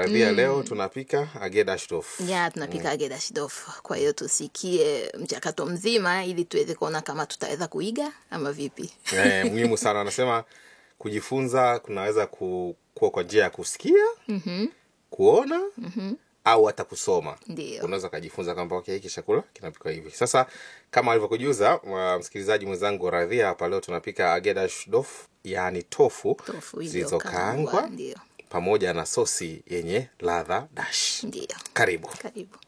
radhia leo tunapika agedashdof ya tunapika agedashdof kwa hiyo tusikie mchakato mzima ili tuweze kuona kama tutaweza kuiga ama vipi eh, muhimu sana anasema kujifunza kunaweza ku, kuwa kwa njia ya kusikia mm-hmm. kuona mm-hmm. au hata kusoma Ndio. unaweza ukajifunza kwamba okay, hiki chakula kinapikwa hivi sasa kama alivyokujuza wa- msikilizaji mwenzangu radhia hapa leo tunapika agedashdof yaani tofu, tofu zilizokaangwa ndio pamoja na sosi yenye ladha dash ndio karibu karibu